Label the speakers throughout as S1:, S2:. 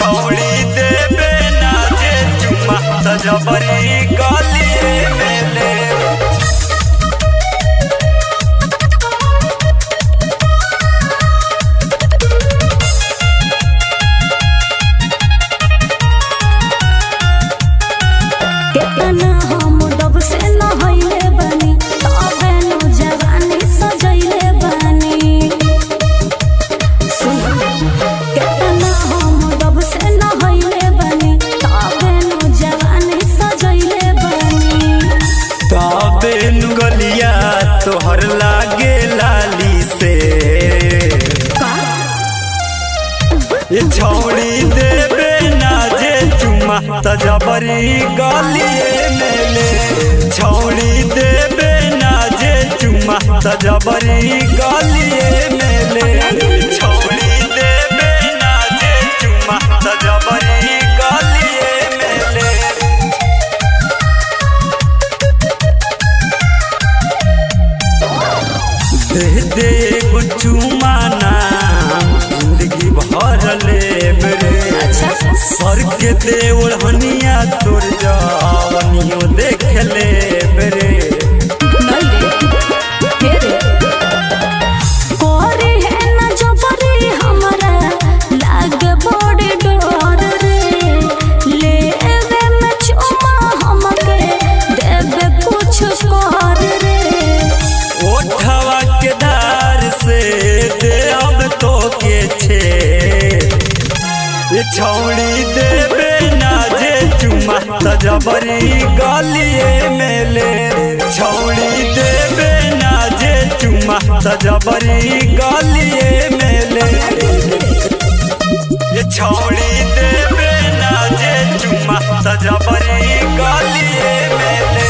S1: छौड़ी देबे ना जे चुमा त जबरी गलिए में ले
S2: केतना हम डब से नहैले बानी तबे नु जवानी सजैले बानी सुन केतना हम डब से नहैले बानी तबे नु जवानी सजैले बानी
S1: तबे नु गलिया तोहर लागे लाली से
S2: का
S1: ये छौड़ी देबे ना जे चुमा त जबरी गलिए में ले छौड़ी देबे ना जे चुमा त जबरी गलिए में ले छौड़ी देबे ना जे चुमा त जबरी गलिए में ले दे दे एगो चुमा नाम जिंदगी भर ले मेरे सर के दे ओढ़निया तोर जवनियो देख ले मेरे
S2: नहीं रे हे रे कोरी है ना जबरी हमरा लाग बड़ी डर रे लेवे में चुमा हमके देवे कुछ कर रे
S1: ओठवा के धार से दे अब तो के छे ये छौड़ी देबे ना जे चुमा त जबरी गलिए में ले छौड़ी देबे ना जे चुमा त जबरी गलिए में ले ये छौड़ी देबे ना जे चुमा त जबरी गलिए में ले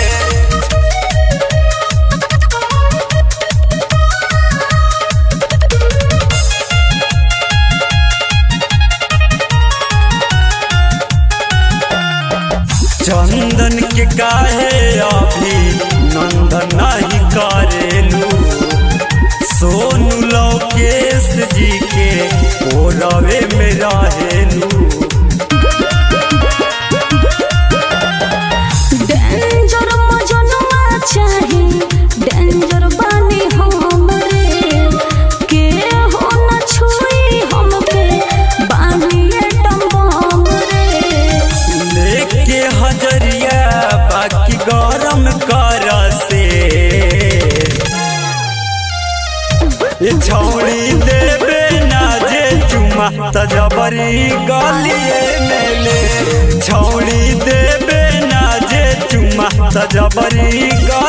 S1: चंदन के काहे अभी नंदन नहीं करेलू सोनू लोकेश जी के ओरवे में रहेलू
S2: डेंजर मजनुआ चाही डेंजर बानी हम रे के हो न छुई हमके बानी एटम बम रे
S1: लेके हजरिया बाकी गरम कर से ये छौड़ी देबे ना जे चुमा त जबरी गलिए में ले छौड़ी देबे ना जे चुमा त जबरी